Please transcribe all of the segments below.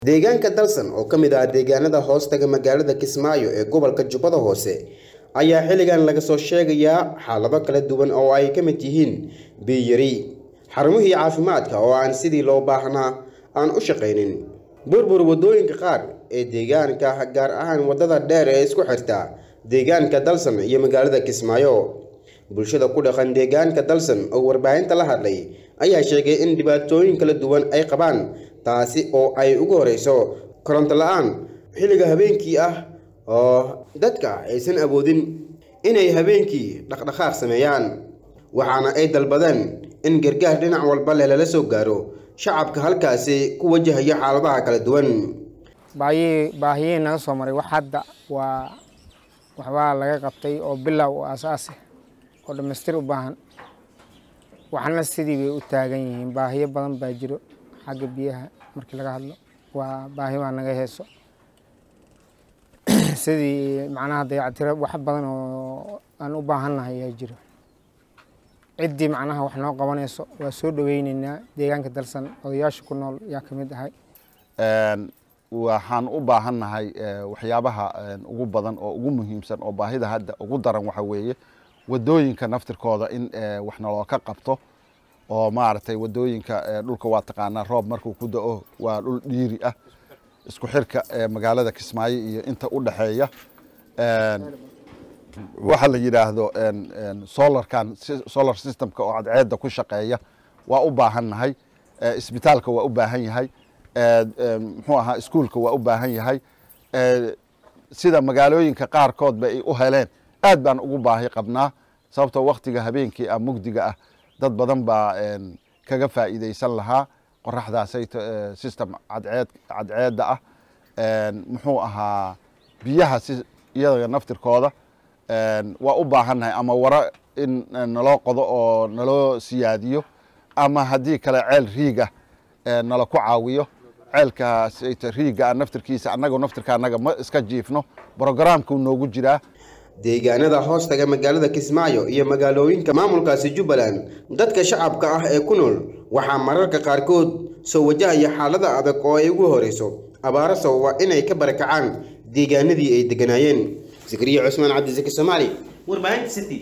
deegaanka dalsan oo ka mid ah deegaanada hoostaga magaalada kismaayo ee gobolka jubbada hoose ayaa xilligan laga soo sheegayaa xaalado kala duwan oo ay ka mid yihiin biyari xarumihii caafimaadka oo aan sidii loo baahnaa aan u shaqaynin burbur waddooyinka qaar ee deegaanka gaar ahaan waddada dheer ee isku xirta deegaanka dalsan iyo magaalada kismaayo bulshada ku dhaqan deegaanka dalsan oo warbaahinta la hadlay ayaa sheegay in dhibaatooyin kala duwan ay qabaan taasi oo ay ugu horeyso koronto la-aan xilliga habeenkii ah oo dadka aysan awoodin inay habeenkii dhaqdhaqaaq sameeyaan waxaana ay dalbadeen in gargaar dhinac walba leh lala soo gaaro shacabka halkaasi ku wajahaya xaaladaha kala duwan baayihii baahiyihii naga soo maray wax hadda waa waxbaa laga qabtay oo bilow oo asaasi oo dhammaystir u baahan waxna sidii bay u taagan yihiin baahiyo badan baa jiro xagga biyaha markii laga hadlo waa baahi baa naga heeso sidii macnaha dayactiro wax badan oo aan u baahannahay ayaa jiro ciddii macnaha wax noo qabanayso waa soo dhoweyneynaa deegaanka dalsan odayaasha ku nool yaa ka mid ahay waxaan u baahannahay waxyaabaha ugu badan oo ugu muhiimsan oo baahida hadda ugu daran waxa weeye wadooyinka naftirkooda in wax naloo ka qabto oo maaragtay wadooyinka dhulka waa taqaanaa roob markuu ku da-o waa dhul dhiiri ah isku xirka magaalada kismaayo iyo inta u dhexeeya waxa la yidhaahdo solarkan solar systemka oo cadceedda ku shaqeeya waa u baahannahay isbitaalka waa u baahan yahay muxuu ahaa iskuulka waa u baahan yahay sida magaalooyinka qaarkoodba ay u heleen aad baan ugu baahi qabnaa sababtoo waktiga habeenkii ah mugdiga ah dad badan baa kaga faa'iidaysan lahaa qoraxdaasay system cadceed cadceedda ah muxuu ahaa biyaha si iyaga naftirkooda waa u baahannahay ama waro in naloo qodo oo naloo siyaadiyo ama haddii kale ceel riigah nala ku caawiyo ceelkaas riiga naftirkiisa annaga naftirka annaga ma iska jiifno brogramkuu noogu jiraa deegaanada hoostaga magaalada kismaayo iyo magaalooyinka maamulkaasi jubbaland dadka shacabka ah ee ku nool waxaa mararka qaarkood soo wajahaya xaalada adag oo ay ugu horeyso abaaro sababa inay ka barakacaan deegaanadii ay deganaayeen zakariya cusmaan cabdisaki soomaali warbaahinta city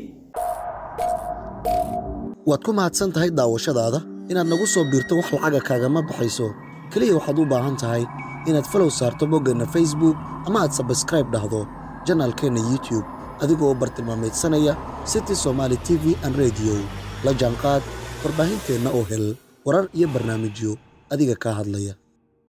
waad ku mahadsan tahay daawashadaada inaad nagu soo biirto wax lacaga kaagama baxayso keliya waxaad u baahan tahay inaad falow saarto boggeenna facebook ama aad sabskraib dhahdo janaalkeenna youtube adigoo u bartilmaamaydsanaya city somaali t v an rediyo la jaanqaad warbaahinteenna oo hel warar iyo barnaamijyo adiga kaa hadlaya